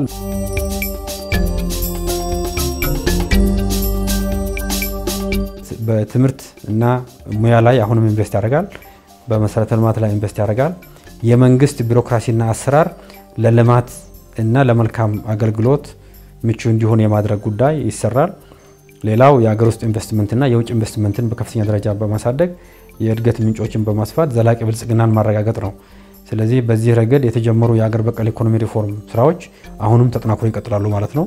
[SPEAKER 22] በትምህርት እና ሙያ ላይ አሁንም ኢንቨስት ያደርጋል። በመሰረተ ልማት ላይ ኢንቨስት ያደርጋል። የመንግስት ቢሮክራሲና አሰራር ለልማት እና ለመልካም አገልግሎት ምቹ እንዲሆን የማድረግ ጉዳይ ይሰራል። ሌላው የሀገር ውስጥ ኢንቨስትመንትና የውጭ ኢንቨስትመንትን በከፍተኛ ደረጃ በማሳደግ የእድገት ምንጮችን በማስፋት ዘላቂ ብልጽግናን ማረጋገጥ ነው። ስለዚህ በዚህ ረገድ የተጀመሩ የሀገር በቀል ኢኮኖሚ ሪፎርም ስራዎች አሁንም ተጠናክሮ ይቀጥላሉ ማለት ነው።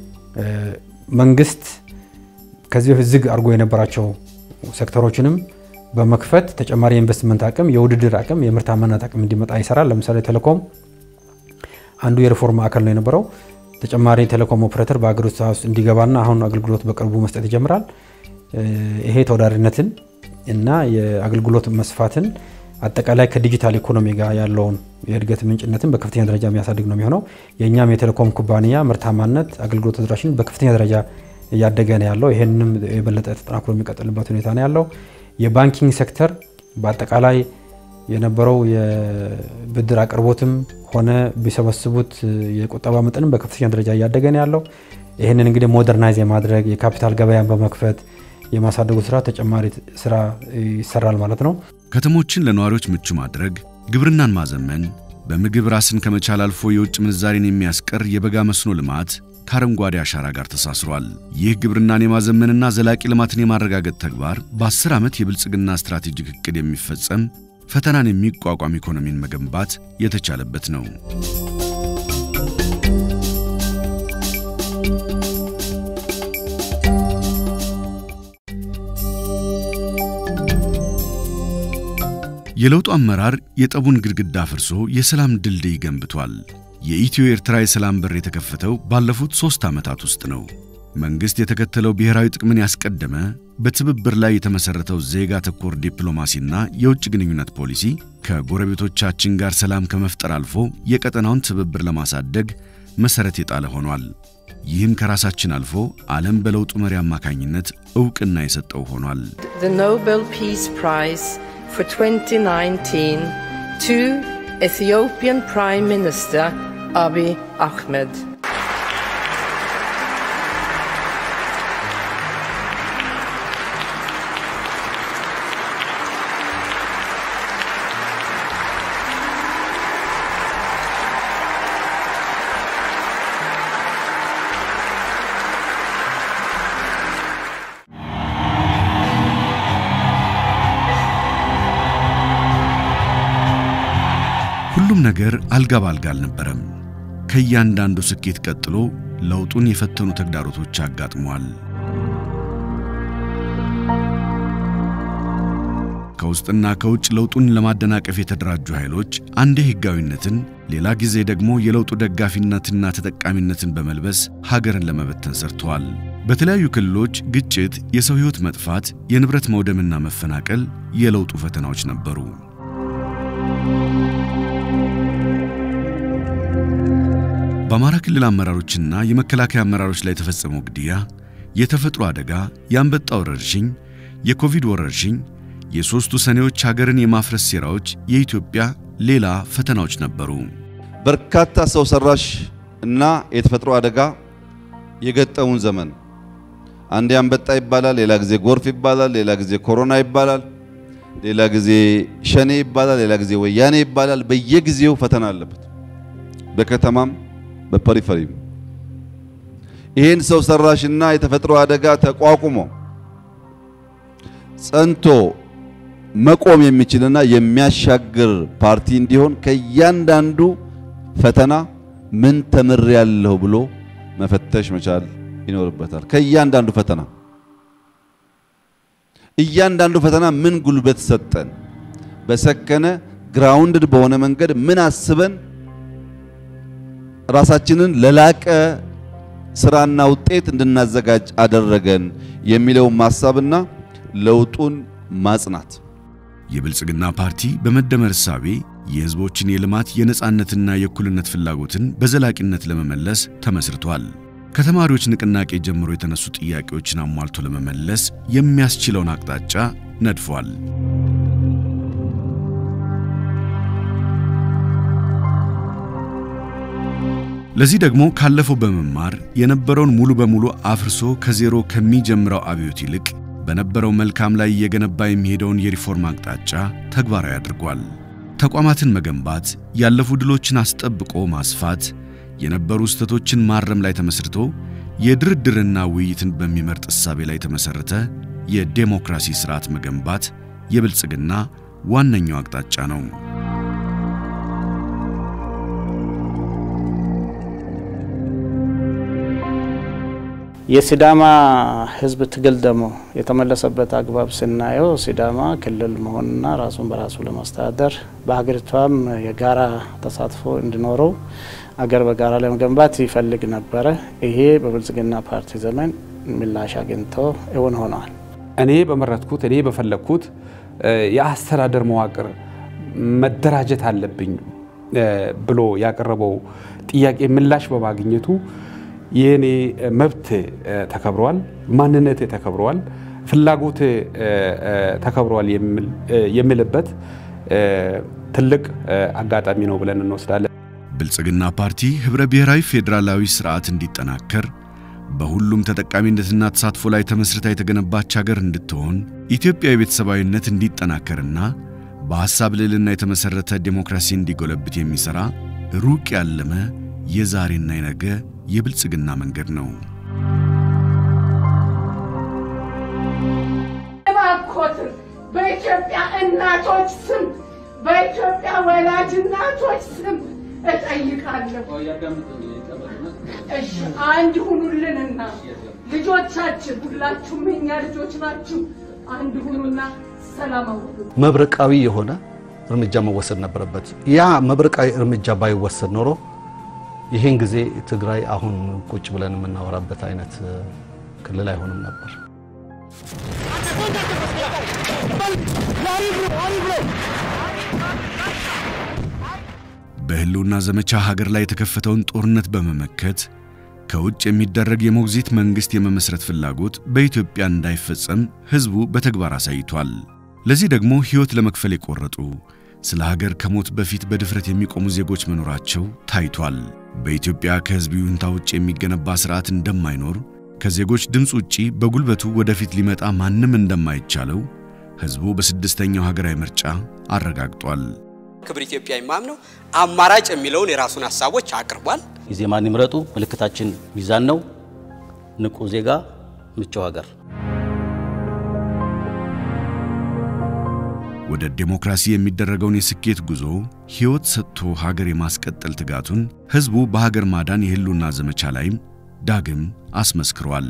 [SPEAKER 22] መንግስት ከዚህ በፊት ዝግ አድርጎ የነበራቸው ሴክተሮችንም በመክፈት ተጨማሪ የኢንቨስትመንት አቅም፣ የውድድር አቅም፣ የምርታማነት አቅም እንዲመጣ ይሰራል። ለምሳሌ ቴሌኮም አንዱ የሪፎርም ማዕከል ነው የነበረው። ተጨማሪ ቴሌኮም ኦፕሬተር በሀገር ውስጥ እንዲገባና አሁን አገልግሎት በቅርቡ መስጠት ይጀምራል። ይሄ ተወዳዳሪነትን እና የአገልግሎት መስፋትን አጠቃላይ ከዲጂታል ኢኮኖሚ ጋር ያለውን የእድገት ምንጭነትን በከፍተኛ ደረጃ የሚያሳድግ ነው የሚሆነው። የእኛም የቴሌኮም ኩባንያ ምርታማነት፣ አገልግሎት ተደራሽን በከፍተኛ ደረጃ እያደገ ነው ያለው። ይህንም የበለጠ ተጠናክሮ የሚቀጥልበት ሁኔታ ነው ያለው። የባንኪንግ ሴክተር በአጠቃላይ የነበረው የብድር አቅርቦትም ሆነ ቢሰበስቡት የቁጠባ መጠንም በከፍተኛ ደረጃ እያደገ ነው ያለው። ይህንን እንግዲህ ሞደርናይዝ የማድረግ የካፒታል ገበያን በመክፈት የማሳደጉ ስራ ተጨማሪ ስራ ይሰራል ማለት ነው።
[SPEAKER 1] ከተሞችን ለነዋሪዎች ምቹ ማድረግ፣ ግብርናን ማዘመን፣ በምግብ ራስን ከመቻል አልፎ የውጭ ምንዛሬን የሚያስቀር የበጋ መስኖ ልማት ከአረንጓዴ አሻራ ጋር ተሳስሯል። ይህ ግብርናን የማዘመንና ዘላቂ ልማትን የማረጋገጥ ተግባር በ10 ዓመት የብልጽግና ስትራቴጂክ እቅድ የሚፈጸም ፈተናን የሚቋቋም ኢኮኖሚን መገንባት የተቻለበት ነው። የለውጡ አመራር የጠቡን ግድግዳ አፍርሶ የሰላም ድልድይ ገንብቷል። የኢትዮ ኤርትራ የሰላም በር የተከፈተው ባለፉት ሦስት ዓመታት ውስጥ ነው። መንግሥት የተከተለው ብሔራዊ ጥቅምን ያስቀደመ በትብብር ላይ የተመሠረተው ዜጋ ተኮር ዲፕሎማሲና የውጭ ግንኙነት ፖሊሲ ከጎረቤቶቻችን ጋር ሰላም ከመፍጠር አልፎ የቀጠናውን ትብብር ለማሳደግ መሠረት የጣለ ሆኗል። ይህም ከራሳችን አልፎ ዓለም በለውጡ መሪ አማካኝነት ዕውቅና የሰጠው ሆኗል።
[SPEAKER 3] the Nobel Peace Prize for 2019 to Ethiopian Prime Minister Abiy Ahmed.
[SPEAKER 1] ሁሉም ነገር አልጋ ባልጋ አልነበረም። ከእያንዳንዱ ስኬት ቀጥሎ ለውጡን የፈተኑ ተግዳሮቶች አጋጥመዋል። ከውስጥና ከውጭ ለውጡን ለማደናቀፍ የተደራጁ ኃይሎች አንዴ ሕጋዊነትን፣ ሌላ ጊዜ ደግሞ የለውጡ ደጋፊነትና ተጠቃሚነትን በመልበስ ሀገርን ለመበተን ሰርተዋል። በተለያዩ ክልሎች ግጭት፣ የሰው ሕይወት መጥፋት፣ የንብረት መውደምና መፈናቀል የለውጡ ፈተናዎች ነበሩ። በአማራ ክልል አመራሮችና የመከላከያ አመራሮች ላይ የተፈጸመው ግድያ፣ የተፈጥሮ አደጋ፣ የአንበጣ ወረርሽኝ፣ የኮቪድ ወረርሽኝ፣ የሦስቱ ሰኔዎች ሀገርን የማፍረስ ሴራዎች የኢትዮጵያ ሌላ ፈተናዎች ነበሩ።
[SPEAKER 2] በርካታ ሰው ሰራሽ እና የተፈጥሮ አደጋ የገጠሙን ዘመን አንዴ አንበጣ ይባላል፣ ሌላ ጊዜ ጎርፍ ይባላል፣ ሌላ ጊዜ ኮሮና ይባላል፣ ሌላ ጊዜ ሸኔ ይባላል፣ ሌላ ጊዜ ወያኔ ይባላል። በየጊዜው ፈተና አለበት፣ በከተማም በፐሪፈሪም። ይህን ሰው ሰራሽና የተፈጥሮ አደጋ ተቋቁሞ ጸንቶ መቆም የሚችልና የሚያሻግር ፓርቲ እንዲሆን ከእያንዳንዱ ፈተና ምን ተምሬያለሁ ብሎ መፈተሽ መቻል ይኖርበታል። ከእያንዳንዱ ፈተና እያንዳንዱ ፈተና ምን ጉልበት ሰጠን፣ በሰከነ ግራውንድድ በሆነ መንገድ ምን አስበን ራሳችንን ለላቀ ስራና ውጤት እንድናዘጋጅ አደረገን የሚለውን ማሳብና ለውጡን ማጽናት
[SPEAKER 1] የብልጽግና ፓርቲ በመደመር እሳቤ የሕዝቦችን የልማት የነጻነትና የእኩልነት ፍላጎትን በዘላቂነት ለመመለስ ተመስርቷል። ከተማሪዎች ንቅናቄ ጀምሮ የተነሱ ጥያቄዎችን አሟልቶ ለመመለስ የሚያስችለውን አቅጣጫ ነድፏል። ለዚህ ደግሞ ካለፈው በመማር የነበረውን ሙሉ በሙሉ አፍርሶ ከዜሮ ከሚጀምረው አብዮት ይልቅ በነበረው መልካም ላይ እየገነባ የሚሄደውን የሪፎርም አቅጣጫ ተግባራዊ አድርጓል። ተቋማትን መገንባት፣ ያለፉ ድሎችን አስጠብቆ ማስፋት፣ የነበሩ ስህተቶችን ማረም ላይ ተመስርቶ የድርድርና ውይይትን በሚመርጥ እሳቤ ላይ የተመሰረተ የዴሞክራሲ ስርዓት መገንባት የብልጽግና ዋነኛው አቅጣጫ ነው።
[SPEAKER 11] የሲዳማ ሕዝብ ትግል ደግሞ የተመለሰበት አግባብ ስናየው ሲዳማ ክልል መሆንና ራሱን በራሱ ለማስተዳደር በሀገሪቷም የጋራ ተሳትፎ እንዲኖረው አገር በጋራ ለመገንባት ይፈልግ ነበረ። ይሄ በብልጽግና ፓርቲ ዘመን ምላሽ አግኝቶ እውን ሆነዋል።
[SPEAKER 22] እኔ በመረጥኩት እኔ በፈለግኩት የአስተዳደር መዋቅር መደራጀት አለብኝ ብሎ ያቀረበው ጥያቄ ምላሽ በማግኘቱ የኔ መብት ተከብረዋል፣ ማንነቴ ተከብረዋል፣ ፍላጎቴ ተከብረዋል የሚልበት ትልቅ አጋጣሚ ነው ብለን እንወስዳለን።
[SPEAKER 1] ብልጽግና ፓርቲ ህብረ ብሔራዊ ፌዴራላዊ ስርዓት እንዲጠናከር በሁሉም ተጠቃሚነትና ተሳትፎ ላይ ተመስርታ የተገነባች ሀገር እንድትሆን ኢትዮጵያዊ ቤተሰባዊነት እንዲጠናከርና በሐሳብ ልዕልና የተመሠረተ ዴሞክራሲ እንዲጎለብት የሚሠራ ሩቅ ያለመ የዛሬና የነገ የብልጽግና መንገድ ነው።
[SPEAKER 4] እባክዎትን በኢትዮጵያ እናቶች ስም በኢትዮጵያ ወላጅ እናቶች ስም እጠይቃለሁ። እሺ አንድ ሁኑልንና ልጆቻችን ሁላችሁም የኛ ልጆች ናችሁ። አንድ ሁኑና ሰላም አውሉ።
[SPEAKER 5] መብረቃዊ የሆነ እርምጃ መወሰድ ነበረበት። ያ መብረቃዊ እርምጃ ባይወሰድ ኖሮ ይህን ጊዜ ትግራይ አሁን ቁጭ ብለን የምናወራበት አይነት ክልል አይሆንም ነበር።
[SPEAKER 1] በህልውና ዘመቻ ሀገር ላይ የተከፈተውን ጦርነት በመመከት ከውጭ የሚደረግ የሞግዚት መንግሥት የመመስረት ፍላጎት በኢትዮጵያ እንዳይፈጸም ሕዝቡ በተግባር አሳይቷል። ለዚህ ደግሞ ሕይወት ለመክፈል የቆረጡ ስለ ሀገር ከሞት በፊት በድፍረት የሚቆሙ ዜጎች መኖራቸው ታይቷል። በኢትዮጵያ ከሕዝብ ይሁንታ ውጭ የሚገነባ ሥርዓት እንደማይኖር፣ ከዜጎች ድምፅ ውጪ በጉልበቱ ወደፊት ሊመጣ ማንም እንደማይቻለው ሕዝቡ በስድስተኛው ሀገራዊ ምርጫ አረጋግጧል።
[SPEAKER 23] ክብር ኢትዮጵያ የማምነው አማራጭ የሚለውን የራሱን ሀሳቦች አቅርቧል።
[SPEAKER 24] ኢዜማን ይምረጡ፣ ምልክታችን ሚዛን ነው። ንቁ ዜጋ፣ ምቹ ሀገር።
[SPEAKER 1] ወደ ዴሞክራሲ የሚደረገውን የስኬት ጉዞ ሕይወት ሰጥቶ ሀገር የማስቀጠል ትጋቱን ሕዝቡ በሀገር ማዳን የህልውና ዘመቻ ላይም ዳግም አስመስክሯል።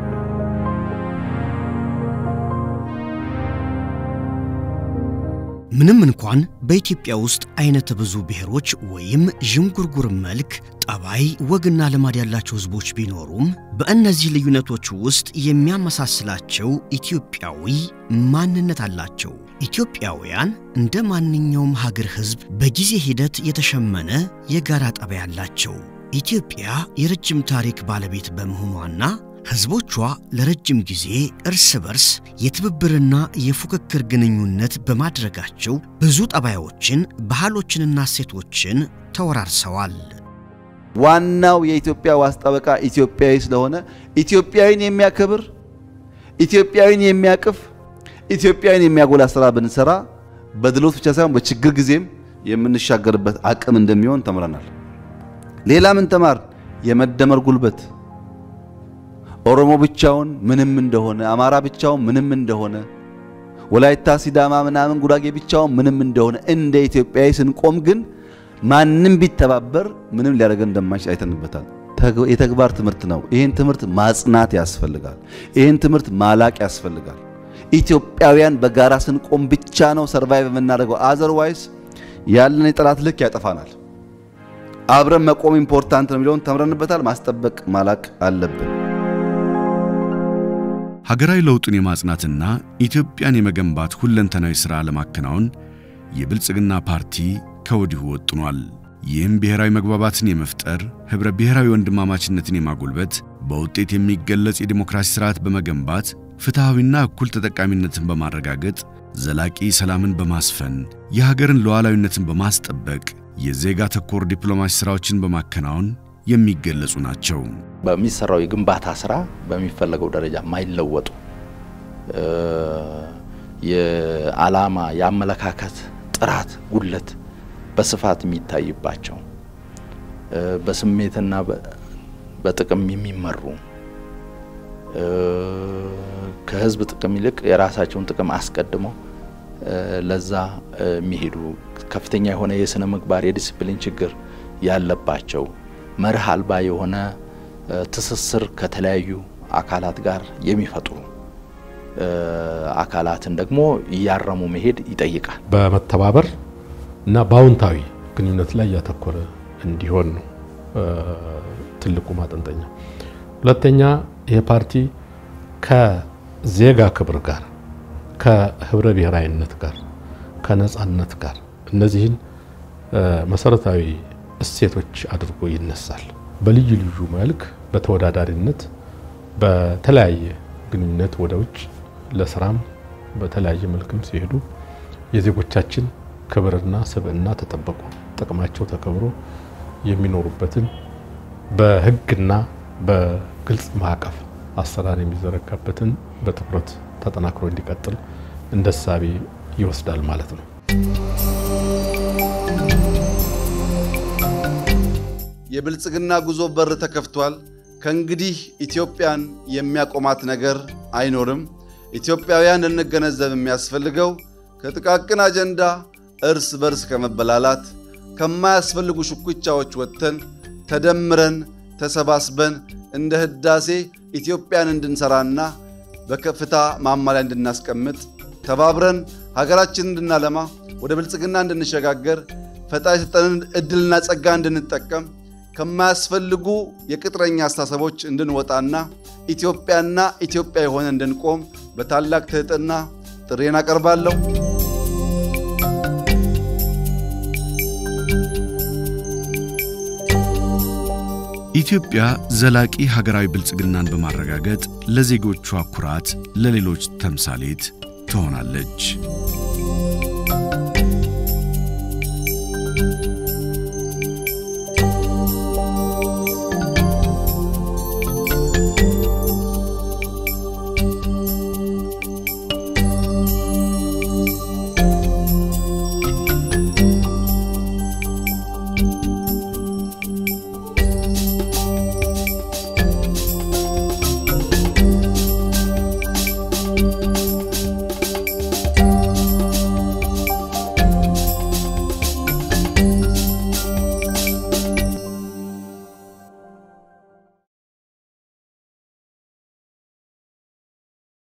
[SPEAKER 6] ምንም እንኳን በኢትዮጵያ ውስጥ አይነተ ብዙ ብሔሮች ወይም ዥንጉርጉር መልክ፣ ጠባይ፣ ወግና ልማድ ያላቸው ህዝቦች ቢኖሩም በእነዚህ ልዩነቶች ውስጥ የሚያመሳስላቸው ኢትዮጵያዊ ማንነት አላቸው። ኢትዮጵያውያን እንደ ማንኛውም ሀገር ህዝብ በጊዜ ሂደት የተሸመነ የጋራ ጠባይ አላቸው። ኢትዮጵያ የረጅም ታሪክ ባለቤት በመሆኗና ህዝቦቿ ለረጅም ጊዜ እርስ በርስ የትብብርና የፉክክር ግንኙነት በማድረጋቸው ብዙ ጠባዮችን፣ ባህሎችንና እሴቶችን ተወራርሰዋል።
[SPEAKER 2] ዋናው የኢትዮጵያ ዋስ ጠበቃ ኢትዮጵያዊ ስለሆነ ኢትዮጵያዊን የሚያከብር ኢትዮጵያዊን የሚያቅፍ ኢትዮጵያዊን የሚያጎላ ስራ ብንሰራ በድሎት ብቻ ሳይሆን በችግር ጊዜም የምንሻገርበት አቅም እንደሚሆን ተምረናል። ሌላ ምን ተማር? የመደመር ጉልበት ኦሮሞ ብቻውን ምንም እንደሆነ፣ አማራ ብቻውን ምንም እንደሆነ፣ ወላይታ፣ ሲዳማ፣ ምናምን ጉራጌ ብቻውን ምንም እንደሆነ እንደ ኢትዮጵያዊ ስንቆም ግን ማንም ቢተባበር ምንም ሊያደርገን እንደማይችል አይተንበታል። የተግባር ትምህርት ነው። ይህን ትምህርት ማጽናት ያስፈልጋል። ይህን ትምህርት ማላቅ ያስፈልጋል። ኢትዮጵያውያን በጋራ ስንቆም ብቻ ነው ሰርቫይቭ የምናደርገው። አዘርዋይስ ያለን የጠላት ልክ ያጠፋናል። አብረን መቆም ኢምፖርታንት ነው የሚለውን ተምረንበታል። ማስጠበቅ ማላቅ አለብን።
[SPEAKER 1] ሀገራዊ ለውጡን የማጽናትና ኢትዮጵያን የመገንባት ሁለንተናዊ ሥራ ለማከናወን የብልጽግና ፓርቲ ከወዲሁ ወጥኗል። ይህም ብሔራዊ መግባባትን የመፍጠር ኅብረ ብሔራዊ ወንድማማችነትን የማጎልበት በውጤት የሚገለጽ የዲሞክራሲ ሥርዓት በመገንባት ፍትሐዊና እኩል ተጠቃሚነትን በማረጋገጥ ዘላቂ ሰላምን በማስፈን የሀገርን ሉዓላዊነትን በማስጠበቅ የዜጋ ተኮር ዲፕሎማሲ ሥራዎችን በማከናወን የሚገለጹ ናቸው።
[SPEAKER 13] በሚሰራው የግንባታ ስራ በሚፈለገው ደረጃ የማይለወጡ የዓላማ የአመለካከት ጥራት ጉድለት በስፋት የሚታይባቸው በስሜትና በጥቅም የሚመሩ ከህዝብ ጥቅም ይልቅ የራሳቸውን ጥቅም አስቀድመው ለዛ የሚሄዱ ከፍተኛ የሆነ የስነ ምግባር የዲሲፕሊን ችግር ያለባቸው መርህ አልባ የሆነ ትስስር ከተለያዩ አካላት ጋር የሚፈጥሩ አካላትን ደግሞ እያረሙ መሄድ ይጠይቃል።
[SPEAKER 8] በመተባበር እና በአዎንታዊ ግንኙነት ላይ ያተኮረ እንዲሆን ነው ትልቁ ማጠንጠኛ። ሁለተኛ ይህ ፓርቲ ከዜጋ ክብር ጋር፣ ከህብረ ብሔራዊነት ጋር፣ ከነጻነት ጋር እነዚህን መሰረታዊ እሴቶች አድርጎ ይነሳል። በልዩ ልዩ መልክ በተወዳዳሪነት በተለያየ ግንኙነት ወደ ውጭ ለስራም በተለያየ መልክም ሲሄዱ የዜጎቻችን ክብርና ስብዕና ተጠብቆ ጥቅማቸው ተከብሮ የሚኖሩበትን በህግና በግልጽ ማዕቀፍ አሰራር የሚዘረጋበትን በትኩረት ተጠናክሮ እንዲቀጥል እንደ እሳቤ ይወስዳል ማለት ነው።
[SPEAKER 2] የብልጽግና ጉዞ በር ተከፍቷል። ከእንግዲህ ኢትዮጵያን የሚያቆማት ነገር አይኖርም። ኢትዮጵያውያን ልንገነዘብ የሚያስፈልገው ከጥቃቅን አጀንዳ እርስ በርስ ከመበላላት ከማያስፈልጉ ሽኩቻዎች ወጥተን ተደምረን ተሰባስበን እንደ ህዳሴ ኢትዮጵያን እንድንሰራና በከፍታ ማማ ላይ እንድናስቀምጥ ተባብረን ሀገራችንን እንድናለማ ወደ ብልጽግና እንድንሸጋገር ፈጣሪ የሰጠንን እድልና ጸጋ እንድንጠቀም ከማያስፈልጉ የቅጥረኛ አስተሳሰቦች እንድንወጣና ኢትዮጵያና ኢትዮጵያ የሆነ እንድንቆም በታላቅ ትህትና ጥሬን አቀርባለሁ።
[SPEAKER 1] ኢትዮጵያ ዘላቂ ሀገራዊ ብልጽግናን በማረጋገጥ ለዜጎቿ ኩራት፣ ለሌሎች ተምሳሌት ትሆናለች።